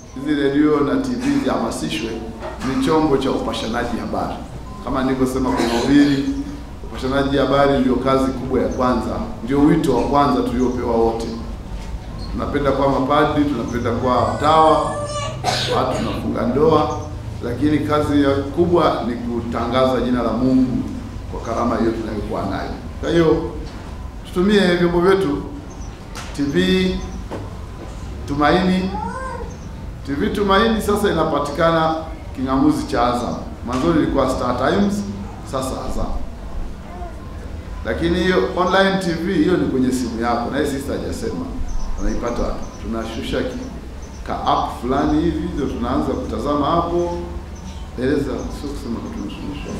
hizi redio na TV zihamasishwe, ni chombo cha upashanaji habari. Kama nilivyosema kwenye ubiri, upashanaji habari ndio kazi kubwa ya kwanza, ndio wito wa kwanza tuliopewa wote. Tunapenda kuwa mapadri, tunapenda kuwa watawa, watu tunafunga ndoa, lakini kazi ya kubwa ni kutangaza jina la Mungu kwa karama hiyo tunayokuwa nayo. Kwa hiyo tutumie vyombo vyetu, TV Tumaini. TV Tumaini sasa inapatikana king'amuzi cha Azam. Mwanzoni ilikuwa Star Times, sasa Azam. Lakini hiyo online TV hiyo ni kwenye simu yako, na hii sister hajasema unaipata wapi? Tunashusha ki- ka app fulani hivi ndio tunaanza kutazama hapo. Eleza, sio kusema tunashusha.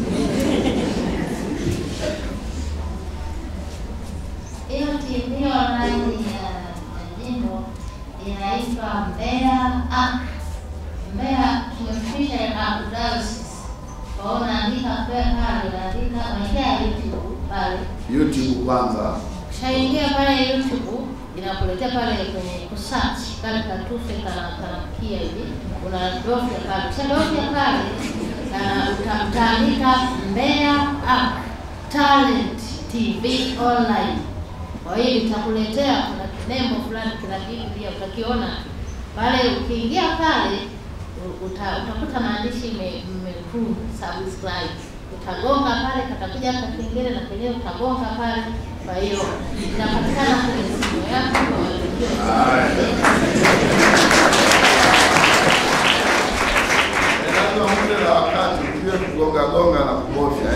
Hiyo TV online ya ya jimbo inaitwa Mbeya Arc. Mbeya tumefikisha ya Archdiocese. Kwa hiyo unaandika Mbeya pale, unaandika unaingia YouTube pale. YouTube kwanza. Ukishaingia pale YouTube inakuletea pale kwenye kusearch kale katufe kana kanamkia hivi. Unadofya pale. Ukishadofya pale na uta- utaandika Mbeya Arc Talent TV online. Kwa hiyo itakuletea kuna kinembo fulani kina kitu pia utakiona pale. Ukiingia pale u- uta, utakuta maandishi ime- mekundu subscribe, utagonga pale, katakuja kakengele na kenyewe utagonga pale. Kwa hiyo inapatikana kwenye simu yako kwa walio Lazima muda na wakati ukiwe kugonga gonga na kubofya.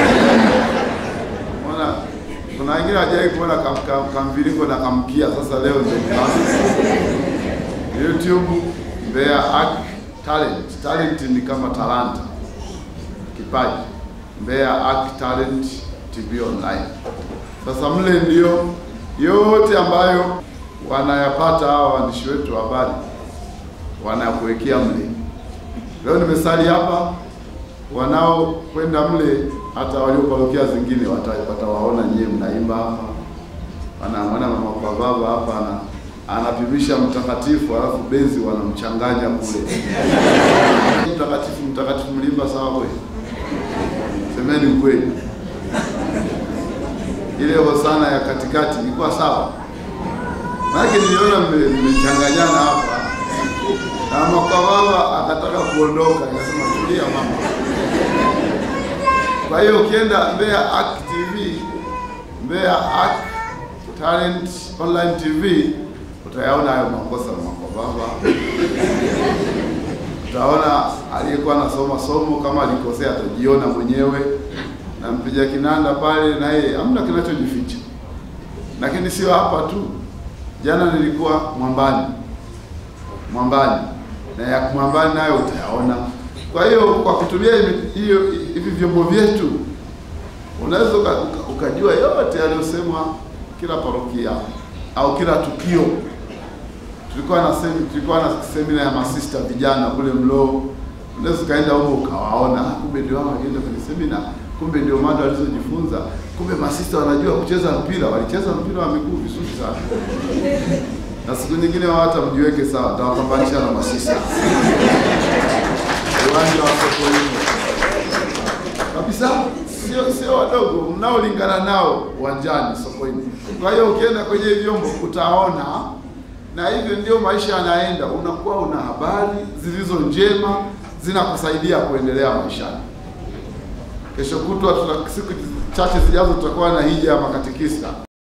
Unaona kuna wengine hajawahi kuona kam- kam- kamviringo na kamkia, sasa leo ndio kaanza. YouTube Mbeya Arc Talent. Talent ni kama talanta, kipaji. Mbeya Arc Talent TV online. Sasa mle ndio yote ambayo wanayapata hawa waandishi wetu wa habari wanakuwekea mle. Leo nimesali hapa, wanaokwenda mle hata walioparokia zingine wata- watawaona nyie mnaimba hapa, wanamwona mama kwa baba hapa ana anapimisha mtakatifu, alafu benzi wanamchanganya kule. Mtakatifu mtakatifu, mlimba sawa kweli? Semeni ukweli, ile hosana ya katikati ilikuwa sawa? Maanake niliona mme- mmechanganyana hapa na mama kwa baba akataka kuondoka, nikasema tulia mama. Kwa hiyo ukienda Mbeya Arc TV, Mbeya Arc Talent Online TV utayaona hayo makosa ya mama kwa baba. Utaona aliyekuwa anasoma somo kama alikosea atajiona mwenyewe, na mpiga kinanda pale na yeye hamna kinachojificha. Lakini sio hapa tu, jana nilikuwa Mwambani Mwambani na ya Mwambani nayo utayaona. Kwa hiyo kwa kutumia hivi- hiyo hivi vyombo vyetu unaweza uka, uka, ukajua yote yaliyosemwa kila parokia au kila tukio. Tulikuwa na semi, tulikuwa na semina ya masista vijana kule Mloo, unaweza ukaenda huko ukawaona, "Ah, kumbe ndio hao walienda kwenye semina, kumbe ndio mada walizojifunza, kumbe masista wanajua kucheza mpira, walicheza mpira wa miguu vizuri sana na siku nyingine wao hata mjiweke sawa, tawapambanisha na masista uwanja wa Sokoine kabisa, sio sio wadogo, mnaolingana nao uwanjani Sokoine. Kwa hiyo ukienda kwenye hivi vyombo utaona, na hivyo ndio maisha yanaenda, unakuwa una habari zilizo njema zinakusaidia kuendelea maishani. Kesho kutwa tuna siku chache zijazo tutakuwa na hija ya makatekista